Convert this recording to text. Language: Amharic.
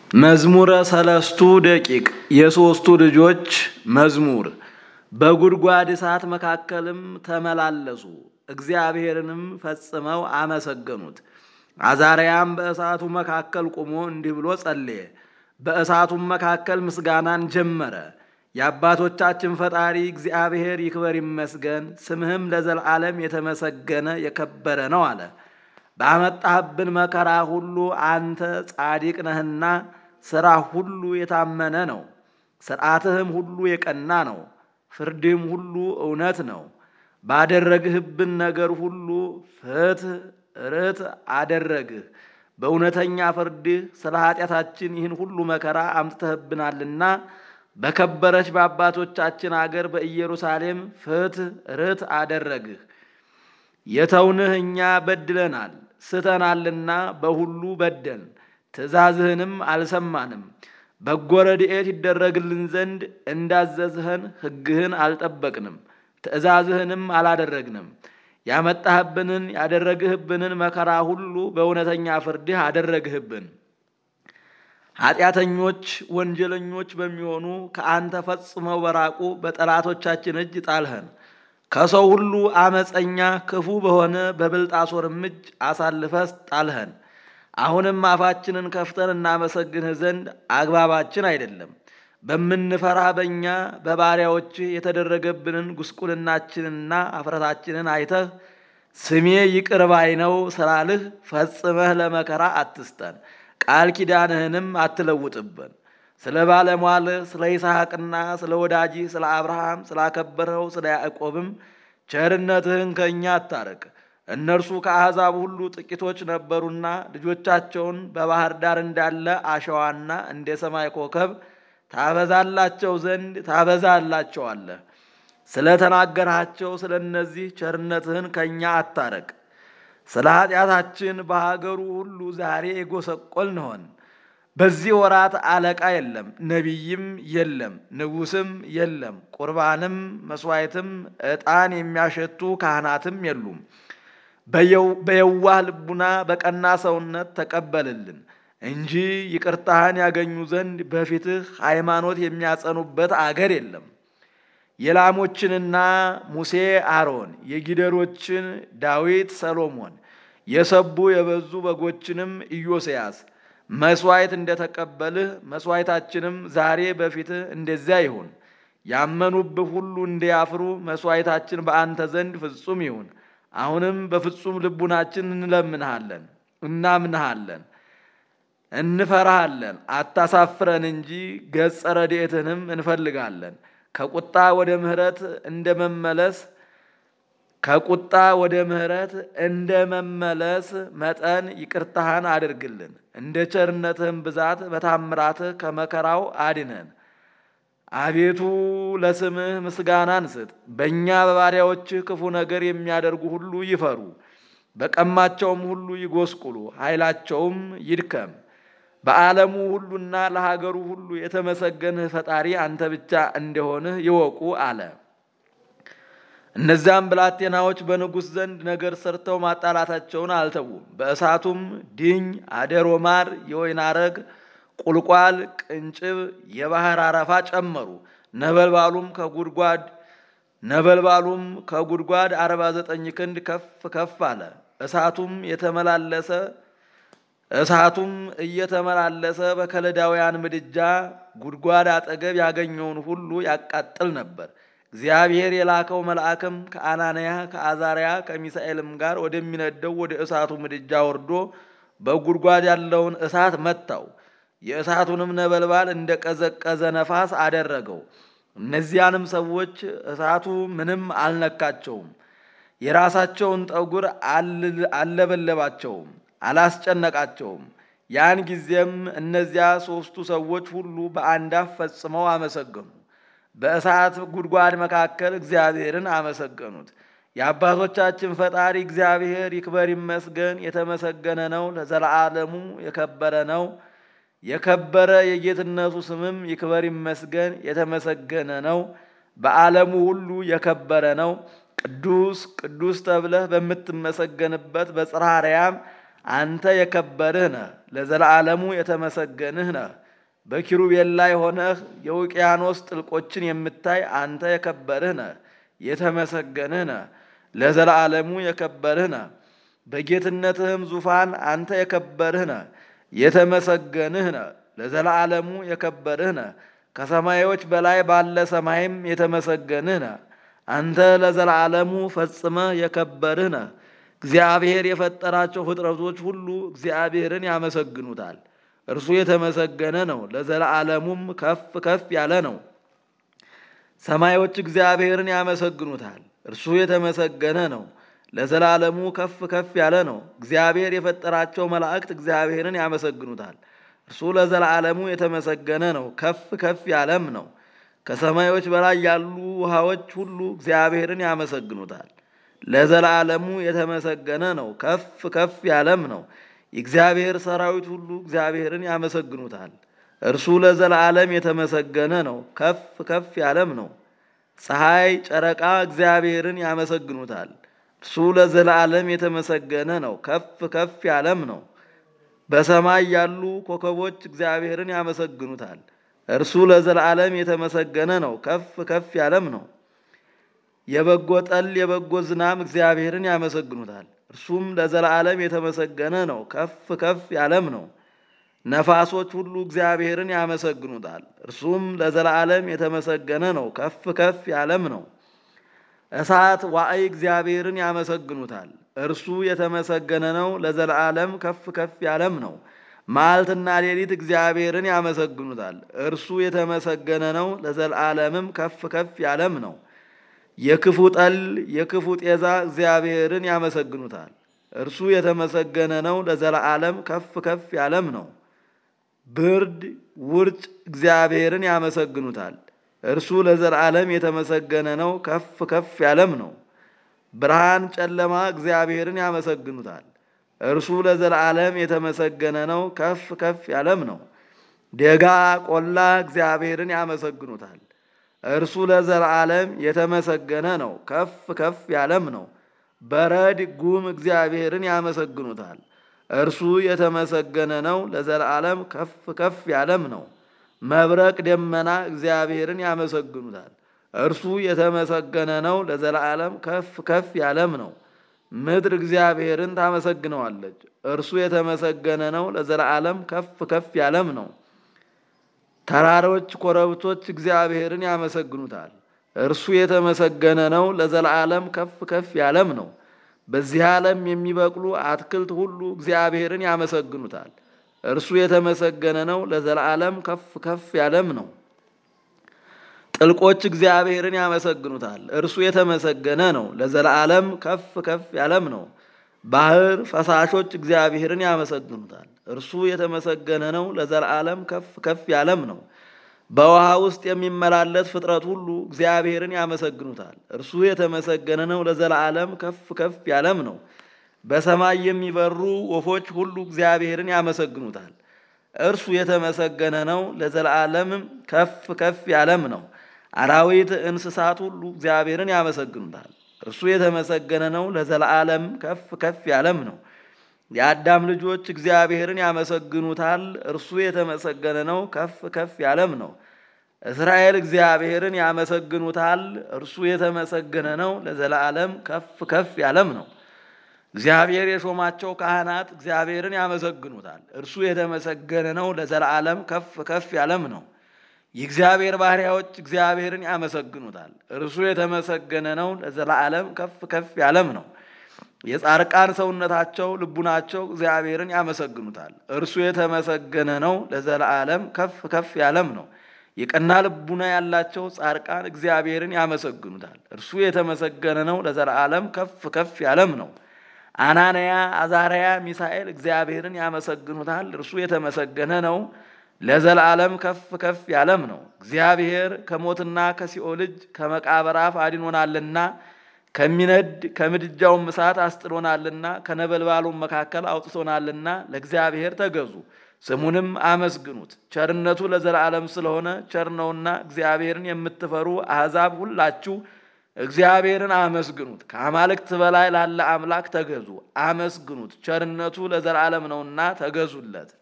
መዝሙረ ሰለስቱ ደቂቅ የሦስቱ ልጆች መዝሙር። በጉድጓድ እሳት መካከልም ተመላለሱ፣ እግዚአብሔርንም ፈጽመው አመሰገኑት። አዛርያም በእሳቱ መካከል ቆሞ እንዲህ ብሎ ጸለየ። በእሳቱም መካከል ምስጋናን ጀመረ። የአባቶቻችን ፈጣሪ እግዚአብሔር ይክበር ይመስገን፣ ስምህም ለዘላለም የተመሰገነ የከበረ ነው አለ። ባመጣህብን መከራ ሁሉ አንተ ጻድቅ ነህና ሥራ ሁሉ የታመነ ነው። ሥርዓትህም ሁሉ የቀና ነው፣ ፍርድህም ሁሉ እውነት ነው። ባደረግህብን ነገር ሁሉ ፍትሕ ርት አደረግህ። በእውነተኛ ፍርድህ ስለ ኃጢአታችን ይህን ሁሉ መከራ አምጥተህብናልና በከበረች በአባቶቻችን አገር በኢየሩሳሌም ፍትሕ ርት አደረግህ። የተውንህ እኛ በድለናል ስተናልና በሁሉ በደን ትእዛዝህንም አልሰማንም። በጎ ረድኤት ይደረግልን ዘንድ እንዳዘዝኸን ሕግህን አልጠበቅንም፣ ትእዛዝህንም አላደረግንም። ያመጣህብንን ያደረግህብንን መከራ ሁሉ በእውነተኛ ፍርድህ አደረግህብን። ኃጢአተኞች ወንጀለኞች በሚሆኑ ከአንተ ፈጽመው በራቁ በጠላቶቻችን እጅ ጣልኸን። ከሰው ሁሉ አመፀኛ ክፉ በሆነ በብልጣሶርም እጅ አሳልፈህ ጣልኸን። አሁንም አፋችንን ከፍተን እናመሰግንህ ዘንድ አግባባችን አይደለም። በምንፈራ በእኛ በባሪያዎችህ የተደረገብንን ጉስቁልናችንና አፍረታችንን አይተህ ስሜ ይቅር ባይ ነው ስላልህ ፈጽመህ ለመከራ አትስጠን፣ ቃል ኪዳንህንም አትለውጥብን። ስለ ባለሟልህ ስለ ይስሐቅና ስለ ወዳጅህ ስለ አብርሃም ስላከበረው ስለ ያዕቆብም ቸርነትህን ከእኛ አታርቅ። እነርሱ ከአሕዛብ ሁሉ ጥቂቶች ነበሩና ልጆቻቸውን በባህር ዳር እንዳለ አሸዋና እንደ ሰማይ ኮከብ ታበዛላቸው ዘንድ ታበዛላቸዋለህ። ስለ ተናገርሃቸው ስለ እነዚህ ቸርነትህን ከእኛ አታረቅ። ስለ ኃጢአታችን በሀገሩ ሁሉ ዛሬ የጎሰቆልን ሆን። በዚህ ወራት አለቃ የለም፣ ነቢይም የለም፣ ንጉሥም የለም፣ ቁርባንም መሥዋዕትም ዕጣን የሚያሸቱ ካህናትም የሉም። በየዋህ ልቡና በቀና ሰውነት ተቀበልልን እንጂ ይቅርታህን ያገኙ ዘንድ በፊትህ ሃይማኖት የሚያጸኑበት አገር የለም። የላሞችንና ሙሴ አሮን፣ የጊደሮችን ዳዊት ሰሎሞን፣ የሰቡ የበዙ በጎችንም ኢዮስያስ መሥዋዕት እንደተቀበልህ መሥዋዕታችንም ዛሬ በፊትህ እንደዚያ ይሁን። ያመኑብህ ሁሉ እንዲያፍሩ መሥዋዕታችን በአንተ ዘንድ ፍጹም ይሁን። አሁንም በፍጹም ልቡናችን እንለምንሃለን፣ እናምንሃለን፣ እንፈራሃለን። አታሳፍረን እንጂ ገጸ ረድኤትንም እንፈልጋለን። ከቁጣ ወደ ምሕረት እንደ መመለስ ከቁጣ ወደ ምሕረት እንደ መመለስ መጠን ይቅርታህን አድርግልን። እንደ ቸርነትህም ብዛት በታምራትህ ከመከራው አድነን። አቤቱ ለስምህ ምስጋናን ስጥ። በእኛ በባሪያዎችህ ክፉ ነገር የሚያደርጉ ሁሉ ይፈሩ፣ በቀማቸውም ሁሉ ይጎስቁሉ፣ ኃይላቸውም ይድከም። በዓለሙ ሁሉና ለሀገሩ ሁሉ የተመሰገንህ ፈጣሪ አንተ ብቻ እንደሆንህ ይወቁ አለ። እነዚያም ብላቴናዎች በንጉሥ ዘንድ ነገር ሰርተው ማጣላታቸውን አልተዉም። በእሳቱም ድኝ፣ አደሮ ማር፣ የወይን አረግ ቁልቋል፣ ቅንጭብ፣ የባህር አረፋ ጨመሩ። ነበልባሉም ከጉድጓድ ነበልባሉም ከጉድጓድ አርባ ዘጠኝ ክንድ ከፍ ከፍ አለ። እሳቱም የተመላለሰ እሳቱም እየተመላለሰ በከለዳውያን ምድጃ ጉድጓድ አጠገብ ያገኘውን ሁሉ ያቃጥል ነበር። እግዚአብሔር የላከው መልአክም ከአናንያ ከአዛርያ ከሚሳኤልም ጋር ወደሚነደው ወደ እሳቱ ምድጃ ወርዶ በጉድጓድ ያለውን እሳት መታው። የእሳቱንም ነበልባል እንደ ቀዘቀዘ ነፋስ አደረገው። እነዚያንም ሰዎች እሳቱ ምንም አልነካቸውም፣ የራሳቸውን ጠጉር አልለበለባቸውም፣ አላስጨነቃቸውም። ያን ጊዜም እነዚያ ሦስቱ ሰዎች ሁሉ በአንድ አፍ ፈጽመው አመሰገኑ። በእሳት ጉድጓድ መካከል እግዚአብሔርን አመሰገኑት። የአባቶቻችን ፈጣሪ እግዚአብሔር ይክበር ይመስገን፣ የተመሰገነ ነው፣ ለዘላለሙ የከበረ ነው። የከበረ የጌትነቱ ስምም ይክበር ይመስገን የተመሰገነ ነው። በዓለሙ ሁሉ የከበረ ነው። ቅዱስ ቅዱስ ተብለህ በምትመሰገንበት በጽርሐ አርያም አንተ የከበርህ ነህ፣ ለዘላለሙ የተመሰገንህ ነህ። በኪሩቤል ላይ ሆነህ የውቅያኖስ ጥልቆችን የምታይ አንተ የከበርህ ነህ፣ የተመሰገንህ ነህ፣ ለዘላለሙ የከበርህ ነህ። በጌትነትህም ዙፋን አንተ የከበርህ ነህ፣ የተመሰገንህ ነህ፣ ለዘላለሙ የከበርህ ነህ። ከሰማዮች በላይ ባለ ሰማይም የተመሰገንህ ነህ። አንተ ለዘላለሙ ፈጽመህ የከበርህ ነህ። እግዚአብሔር የፈጠራቸው ፍጥረቶች ሁሉ እግዚአብሔርን ያመሰግኑታል። እርሱ የተመሰገነ ነው፣ ለዘላለሙም ከፍ ከፍ ያለ ነው። ሰማዮች እግዚአብሔርን ያመሰግኑታል። እርሱ የተመሰገነ ነው፣ ለዘላለሙ ከፍ ከፍ ያለ ነው። እግዚአብሔር የፈጠራቸው መላእክት እግዚአብሔርን ያመሰግኑታል። እርሱ ለዘላለሙ የተመሰገነ ነው፣ ከፍ ከፍ ያለም ነው። ከሰማዮች በላይ ያሉ ውሃዎች ሁሉ እግዚአብሔርን ያመሰግኑታል። ለዘላለሙ የተመሰገነ ነው፣ ከፍ ከፍ ያለም ነው። የእግዚአብሔር ሰራዊት ሁሉ እግዚአብሔርን ያመሰግኑታል። እርሱ ለዘላለም የተመሰገነ ነው፣ ከፍ ከፍ ያለም ነው። ፀሐይ፣ ጨረቃ እግዚአብሔርን ያመሰግኑታል። እርሱ ለዘላለም የተመሰገነ ነው፣ ከፍ ከፍ ያለም ነው። በሰማይ ያሉ ኮከቦች እግዚአብሔርን ያመሰግኑታል። እርሱ ለዘላለም የተመሰገነ ነው፣ ከፍ ከፍ ያለም ነው። የበጎ ጠል የበጎ ዝናም እግዚአብሔርን ያመሰግኑታል። እርሱም ለዘላለም የተመሰገነ ነው፣ ከፍ ከፍ ያለም ነው። ነፋሶች ሁሉ እግዚአብሔርን ያመሰግኑታል። እርሱም ለዘላለም የተመሰገነ ነው፣ ከፍ ከፍ ያለም ነው። እሳት ዋዕይ እግዚአብሔርን ያመሰግኑታል። እርሱ የተመሰገነ ነው፣ ለዘላለም ከፍ ከፍ ያለም ነው። መዓልትና ሌሊት እግዚአብሔርን ያመሰግኑታል። እርሱ የተመሰገነ ነው፣ ለዘላለምም ከፍ ከፍ ያለም ነው። የክፉ ጠል የክፉ ጤዛ እግዚአብሔርን ያመሰግኑታል። እርሱ የተመሰገነ ነው፣ ለዘላለም ከፍ ከፍ ያለም ነው። ብርድ ውርጭ እግዚአብሔርን ያመሰግኑታል። እርሱ ለዘላለም የተመሰገነ ነው፣ ከፍ ከፍ ያለም ነው። ብርሃን ጨለማ እግዚአብሔርን ያመሰግኑታል። እርሱ ለዘላለም የተመሰገነ ነው፣ ከፍ ከፍ ያለም ነው። ደጋ ቆላ እግዚአብሔርን ያመሰግኑታል። እርሱ ለዘላለም የተመሰገነ ነው፣ ከፍ ከፍ ያለም ነው። በረድ ጉም እግዚአብሔርን ያመሰግኑታል። እርሱ የተመሰገነ ነው፣ ለዘላለም ከፍ ከፍ ያለም ነው። መብረቅ ደመና እግዚአብሔርን ያመሰግኑታል። እርሱ የተመሰገነ ነው፣ ለዘላለም ከፍ ከፍ ያለም ነው። ምድር እግዚአብሔርን ታመሰግነዋለች። እርሱ የተመሰገነ ነው፣ ለዘላለም ከፍ ከፍ ያለም ነው። ተራሮች፣ ኮረብቶች እግዚአብሔርን ያመሰግኑታል። እርሱ የተመሰገነ ነው፣ ለዘላለም ከፍ ከፍ ያለም ነው። በዚህ ዓለም የሚበቅሉ አትክልት ሁሉ እግዚአብሔርን ያመሰግኑታል። እርሱ የተመሰገነ ነው፣ ለዘላለም ከፍ ከፍ ያለም ነው። ጥልቆች እግዚአብሔርን ያመሰግኑታል። እርሱ የተመሰገነ ነው፣ ለዘላለም ከፍ ከፍ ያለም ነው። ባህር ፈሳሾች እግዚአብሔርን ያመሰግኑታል። እርሱ የተመሰገነ ነው፣ ለዘላለም ከፍ ከፍ ያለም ነው። በውሃ ውስጥ የሚመላለስ ፍጥረት ሁሉ እግዚአብሔርን ያመሰግኑታል። እርሱ የተመሰገነ ነው፣ ለዘላለም ከፍ ከፍ ያለም ነው። በሰማይ የሚበሩ ወፎች ሁሉ እግዚአብሔርን ያመሰግኑታል። እርሱ የተመሰገነ ነው፣ ለዘላለምም ከፍ ከፍ ያለም ነው። አራዊት እንስሳት ሁሉ እግዚአብሔርን ያመሰግኑታል። እርሱ የተመሰገነ ነው፣ ለዘላለም ከፍ ከፍ ያለም ነው። የአዳም ልጆች እግዚአብሔርን ያመሰግኑታል። እርሱ የተመሰገነ ነው፣ ከፍ ከፍ ያለም ነው። እስራኤል እግዚአብሔርን ያመሰግኑታል። እርሱ የተመሰገነ ነው፣ ለዘላለም ከፍ ከፍ ያለም ነው። እግዚአብሔር የሾማቸው ካህናት እግዚአብሔርን ያመሰግኑታል። እርሱ የተመሰገነ ነው፣ ለዘላለም ከፍ ከፍ ያለም ነው። የእግዚአብሔር ባሪያዎች እግዚአብሔርን ያመሰግኑታል። እርሱ የተመሰገነ ነው፣ ለዘላለም ከፍ ከፍ ያለም ነው። የጻርቃን ሰውነታቸው ልቡናቸው እግዚአብሔርን ያመሰግኑታል። እርሱ የተመሰገነ ነው፣ ለዘላለም ከፍ ከፍ ያለም ነው። የቀና ልቡና ያላቸው ጻርቃን እግዚአብሔርን ያመሰግኑታል። እርሱ የተመሰገነ ነው፣ ለዘላለም ከፍ ከፍ ያለም ነው። አናንያ፣ አዛርያ፣ ሚሳኤል እግዚአብሔርን ያመሰግኑታል። እርሱ የተመሰገነ ነው፣ ለዘላለም ከፍ ከፍ ያለም ነው። እግዚአብሔር ከሞትና ከሲኦል እጅ ከመቃብር አፍ አድኖናልና ከሚነድ ከምድጃውም እሳት አስጥሎናልና ከነበልባሉም መካከል አውጥቶናልና ለእግዚአብሔር ተገዙ፣ ስሙንም አመስግኑት። ቸርነቱ ለዘላለም ስለሆነ ቸር ነውና እግዚአብሔርን የምትፈሩ አሕዛብ ሁላችሁ እግዚአብሔርን አመስግኑት። ከአማልክት በላይ ላለ አምላክ ተገዙ፣ አመስግኑት። ቸርነቱ ለዘላለም ነውና ተገዙለት።